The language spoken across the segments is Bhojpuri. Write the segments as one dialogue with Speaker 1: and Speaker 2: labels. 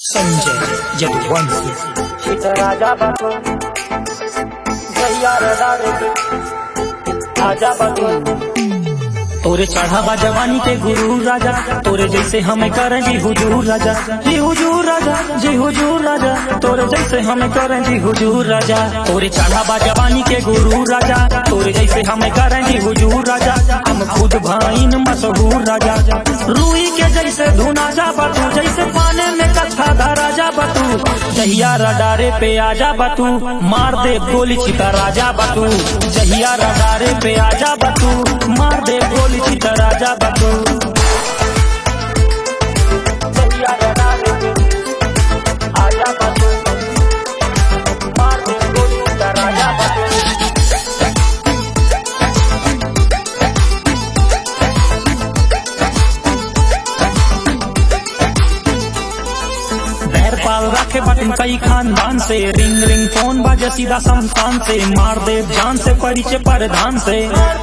Speaker 1: संजय यदुवंशी
Speaker 2: राजा बको जैया रडारे आजा बको
Speaker 1: तोरे चढ़ावा जवानी के गुरु राजा तोरे जैसे हमें करें जी हुजूर राजा जी हुजूर राजा जी हुजूर राजा तोरे जैसे हमें करें जी हुजूर राजा तोरे चढ़ावा जवानी के गुरु राजा तोरे जैसे हमें करें जी हुजूर राजा हम खुद भाईन मशहूर राजा रूई के जैसे धुना जा बतू जैसे पाने में कथा धरा जा बतू जहिया रडारे पे आजा बतू मार दे गोली चिता राजा बतू जहिया रडारे पे आजा बतू मार दे गोली चिता राजा बतू
Speaker 2: जैया रडारे आजा बको मार दे गोली का राजा बको
Speaker 1: बैर पाल रखे बटन कई खानदान से रिंग रिंग फोन बाजे सीधा संस्थान से मार दे जान से परिचय परधान से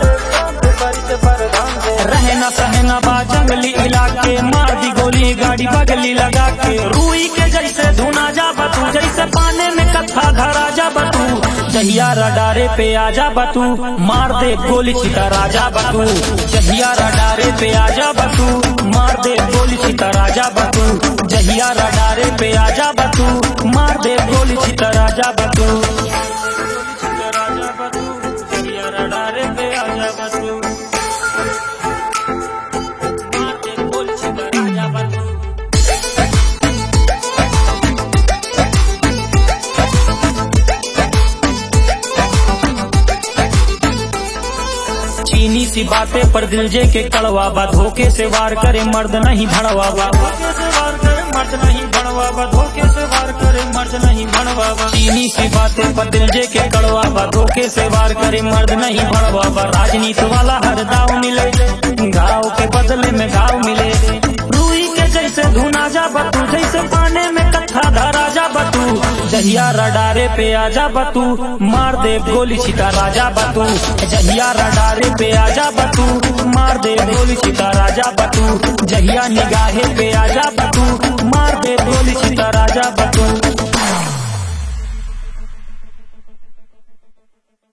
Speaker 1: रहना सहना बा जंगली इलाके मार दी गोली गाड़ी बगली लगा के रूई के जैसे धुना जा बतू जैसे पाने में कथा धरा जा बतू जहिया रडारे पे आजा बतू मार दे गोली छिता राजा बतू जहिया रडारे पे आजा बतू मार दे गोली छिता राजा बतू जहिया रडारे पे आजा बतू मार दे गोली छिता राजा बतू राजा बतू जहिया रडारे पे आजा बतू मार दे गोली छिता राजा बतू चीनी सी बातें पर दिल जे के कड़वा बा धोखे से वार करे मर्द नहीं भड़वा बा धोखे से वार करे मर्द नहीं भड़वा बा धोखे से वार करे मर्द नहीं भड़वा बा चीनी सी बातें पर दिल जे के कड़वा बा धोखे से वार करे मर्द नहीं भड़वा बा राजनीति वाला हर दाव मिले घाव के बदले में घाव मिले रूई के जैसे धुना जा बतू जैसे पाने में कथा धरा जा बतू जहिया रडारे पे आजा बतू मार दे गोली छिता राजा बतू जहिया रडारे पे आजा बतू मार दे गोली छिता राजा बतू जहिया निगाहे पे आजा बतू मार दे गोली छिता राजा बतू